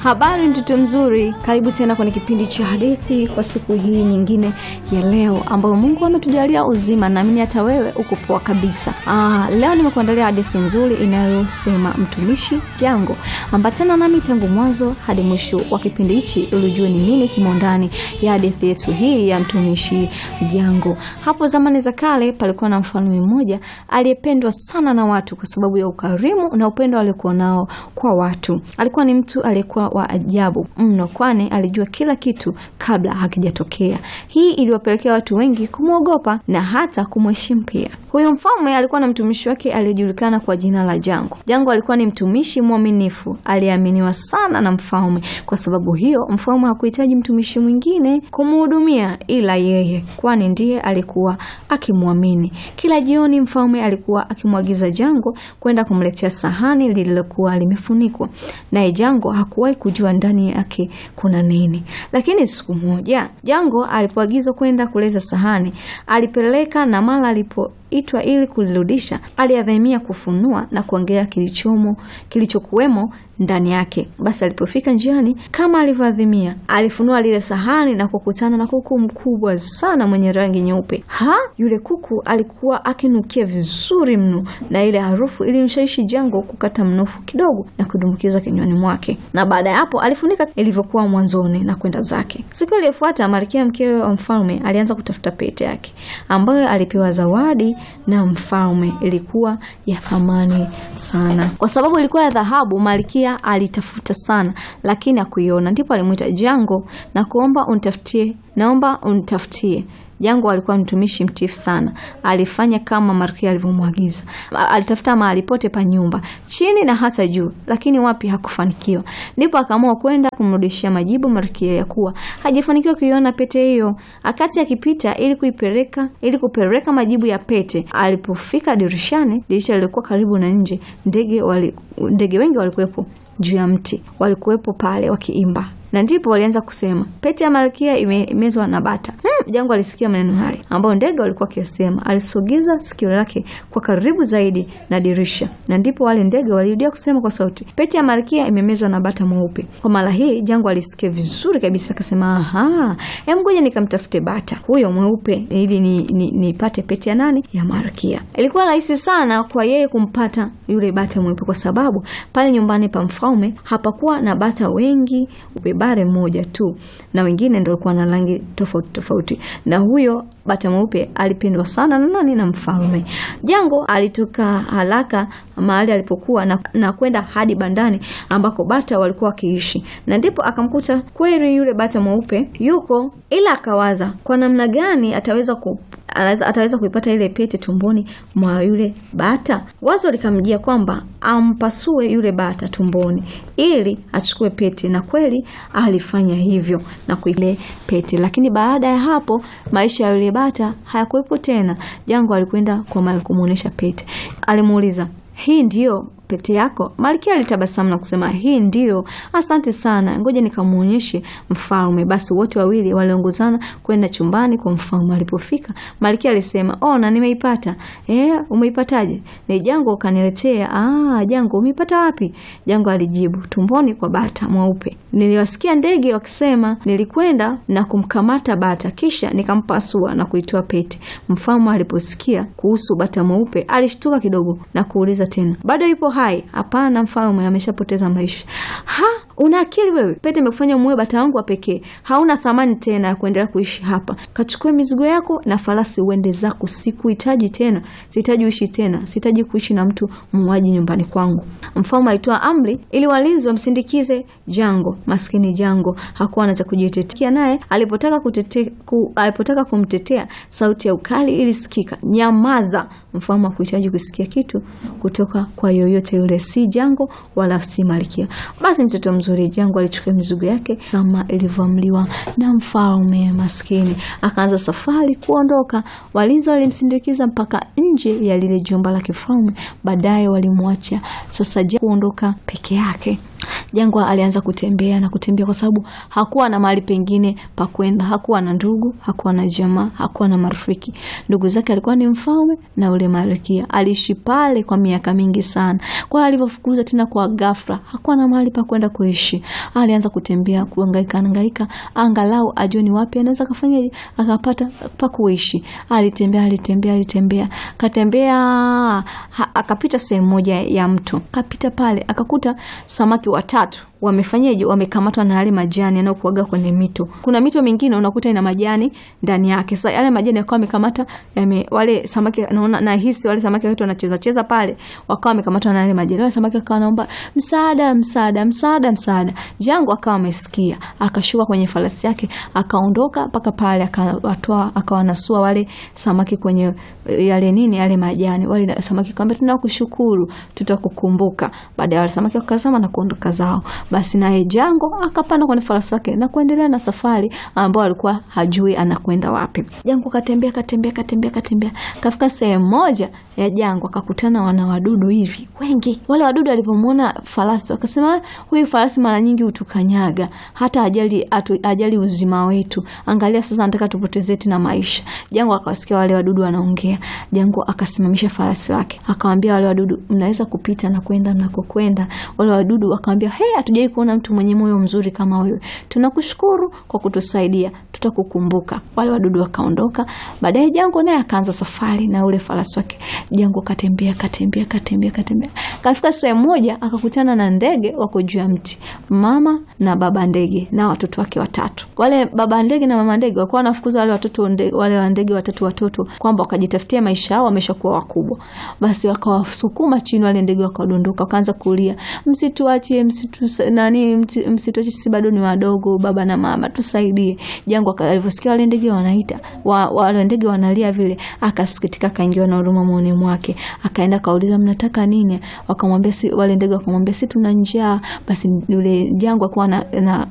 Habari mtoto mzuri, karibu tena kwenye kipindi cha hadithi kwa siku hii nyingine ya leo ambayo Mungu ametujalia uzima, naamini hata wewe uko poa kabisa. Aa, leo nimekuandalia hadithi nzuri inayosema mtumishi Jango. Ambatana nami tangu mwanzo hadi mwisho wa kipindi hichi ili ujue ni nini kimo ndani ya hadithi yetu hii ya mtumishi Jango. Hapo zamani za kale palikuwa na mfalme mmoja aliyependwa sana na watu kwa sababu ya ukarimu na upendo aliokuwa nao kwa watu. Alikuwa ni mtu aliyekuwa wa ajabu mno, kwani alijua kila kitu kabla hakijatokea. Hii iliwapelekea watu wengi kumwogopa na hata kumheshimu pia. Huyu mfalme alikuwa na mtumishi wake aliyejulikana kwa jina la Jango. Jango alikuwa ni mtumishi mwaminifu aliyeaminiwa sana na mfalme. Kwa sababu hiyo, mfalme hakuhitaji mtumishi mwingine kumhudumia ila yeye, kwani ndiye alikuwa akimwamini. Kila jioni, mfalme alikuwa akimwagiza Jango kwenda kumletea sahani lililokuwa limefunikwa, naye Jango hakuwahi kujua ndani yake kuna nini. Lakini siku moja Jango alipoagizwa kwenda kuleta sahani, alipeleka na mara alipo itwa ili kulirudisha, aliadhamia kufunua na kuangalia kilichomo kilichokuwemo ndani yake. Basi alipofika njiani, kama alivyoadhimia, alifunua lile sahani na kukutana na kuku mkubwa sana mwenye rangi nyeupe. Ha, yule kuku alikuwa akinukia vizuri mno, na ile harufu ilimshawishi Jango kukata mnofu kidogo na kudumbukiza kinywani mwake, na baada ya hapo alifunika ilivyokuwa mwanzoni na kwenda zake. Siku iliyofuata, Malkia mkewe wa mfalme alianza kutafuta pete yake ambayo alipewa zawadi na mfalme. Ilikuwa ya thamani sana kwa sababu ilikuwa ya dhahabu. Malkia alitafuta sana, lakini hakuiona. Ndipo alimwita Jango na kuomba unitafutie, naomba unitafutie. Jango alikuwa mtumishi mtiifu sana, alifanya kama Malkia alivyomwagiza. Alitafuta mahali pote pa nyumba, chini na hata juu, lakini wapi hakufanikiwa. Ndipo akaamua kwenda kumrudishia majibu Malkia ya kuwa hajafanikiwa kuiona pete hiyo. Akati akipita ili kuipeleka ili kupeleka majibu ya pete, alipofika dirishani, dirisha lilikuwa karibu na nje, ndege wali, ndege wengi walikuwepo juu ya mti, walikuwepo pale wakiimba na ndipo walianza kusema pete ya malkia imemezwa na bata. Hmm, Jango alisikia maneno haya ambayo ndege walikuwa wakisema. Alisogeza sikio lake kwa karibu zaidi na dirisha, na ndipo wale ndege walirudia kusema kwa sauti, pete ya malkia imemezwa na bata mweupe. Kwa mara hii Jango alisikia vizuri kabisa, akasema aha, hem, ngoja nikamtafute bata huyo mweupe ili nipate ni, ni pete ya nani, ya malkia. Ilikuwa rahisi sana kwa yeye kumpata yule bata mweupe, kwa sababu pale nyumbani pa mfalme hapakuwa na bata wengi bare mmoja tu na wengine ndio walikuwa na rangi tofauti tofauti, na huyo bata mweupe alipendwa sana na nani? Na mfalme. Jango alitoka haraka mahali alipokuwa na, na kwenda hadi bandani ambako bata walikuwa wakiishi, na ndipo akamkuta kweli yule bata mweupe yuko, ila akawaza kwa namna gani ataweza ku ataweza kuipata ile pete tumboni mwa yule bata. Wazo likamjia kwamba ampasue yule bata tumboni ili achukue pete, na kweli alifanya hivyo na kuile pete. Lakini baada ya hapo maisha ya yule bata hayakuwepo tena. Jango alikwenda kwa Malkia kumuonesha pete, alimuuliza hii ndiyo pete yako? Malkia alitabasamu na kusema hii ndiyo. Asante sana, ngoja nikamwonyeshe mfalme. Basi wote wawili waliongozana kwenda chumbani kwa mfalme. Alipofika Malkia alisema oh, na nimeipata. Eh, umeipataje? Ni Jango kaniletea. Ah, Jango umeipata wapi? Jango alijibu, tumboni kwa bata mweupe. Niliwasikia ndege wakisema, nilikwenda na kumkamata bata, kisha nikampasua na kuitoa pete. Mfalme aliposikia kuhusu bata mweupe alishtuka kidogo na kuuliza tena, bado yupo hai? Hapana mfalme, ameshapoteza maisha. Ha, una akili wewe? Pete imekufanya muue bata wangu wa pekee, hauna thamani tena ya kuendelea kuishi hapa. Kachukue mizigo yako na farasi uende zako, sikuhitaji tena, sihitaji uishi tena, sihitaji kuishi na mtu muuaji nyumbani kwangu. Mfalme alitoa amri ili walinzi wamsindikize Jango. Maskini Jango hakuwa na cha kujitetea, naye alipotaka kutete, ku, alipotaka kumtetea sauti ya ukali ilisikika, nyamaza. Mfalme hakuhitaji kusikia kitu kutoka kwa yoyote yule, si Jango wala si Malkia. Basi mtoto mzuri Jango alichukua mizigo yake kama ilivyoamriwa na mfalme. Maskini akaanza safari kuondoka. Walinzi walimsindikiza mpaka nje ya lile jumba la kifalme, baadaye walimwacha sasa Jango kuondoka peke yake. Jangwa alianza kutembea na kutembea, kwa sababu hakuwa na mahali pengine pa kwenda. Hakuwa na ndugu, hakuwa na jamaa, hakuwa na marafiki. Ndugu zake alikuwa ni mfalme na ule malkia, aliishi pale kwa miaka mingi sana. Kwa hiyo alivyofukuza tena kwa ghafla, hakuwa na mahali pa kwenda kuishi. Alianza kutembea, kuhangaika hangaika, angalau ajue ni wapi anaweza kafanya akapata pa kuishi. Alitembea, alitembea, alitembea, katembea ha, akapita sehemu moja ya mto, kapita pale akakuta samaki watatu wamefanyaje wamekamatwa na yale majani yanayokuaga kwenye mito. Kuna mito mingine unakuta ina majani ndani yake. Sasa yale majani yakawa wamekamata yame, wale samaki naona na hisi wale samaki wetu wanacheza cheza pale, wakawa wamekamatwa na yale majani. Wale samaki wakawa naomba msaada, msaada, msaada, msaada. Jangwa akawa amesikia, akashuka kwenye farasi yake, akaondoka mpaka pale, akawatoa akawanasua wale samaki kwenye yale nini yale majani. Wale samaki kaambia, tunakushukuru, tutakukumbuka. Baada ya wale samaki wakazama na kuondoka zao. Basi naye Jango akapanda kwenye farasi wake na kuendelea na safari ambayo alikuwa hajui anakwenda wapi. Jango katembea katembea katembea katembea, kafika sehemu moja ya Jango akakutana wana wadudu hivi wengi. Wale wadudu walipomwona farasi wakasema, huyu farasi mara nyingi hutukanyaga, hata ajali atu, ajali uzima wetu. Angalia sasa, nataka tupoteze tena maisha. Jango akawasikia wale wadudu wanaongea. Jango akasimamisha farasi wake, akawaambia wale wadudu, mnaweza kupita na kwenda mnakokwenda. Wale wadudu wakamwambia, hey, hatujai kuona mtu mwenye moyo mzuri kama wewe, tunakushukuru kwa kutusaidia, tutakukumbuka. Wale wadudu wakaondoka. Baadaye Jango naye akaanza safari na ule farasi wake. Jango katembea katembea katembea katembea, kafika sehemu moja akakutana na ndege wako juu ya mti, mama na baba ndege na watoto wake watatu. Wale baba ndege na mama ndege walikuwa wanafukuza wale watoto ndege, wale wa ndege watatu watoto kwamba wakajitafutia maisha yao, wameshakuwa wakubwa. Basi wakawasukuma chini, wale ndege wakadondoka, wakaanza kulia, msituachie, msitu nani, msituachie, sisi bado ni wadogo, baba na mama, tusaidie. Jango alivyosikia wale ndege wanaita wa, wale ndege wanalia vile, akasikitika, akaingiwa na huruma moyoni mwake, akaenda kauliza, mnataka nini? Wakamwambia si, wale ndege wakamwambia si tuna njaa. Basi yule Jango akawa na, na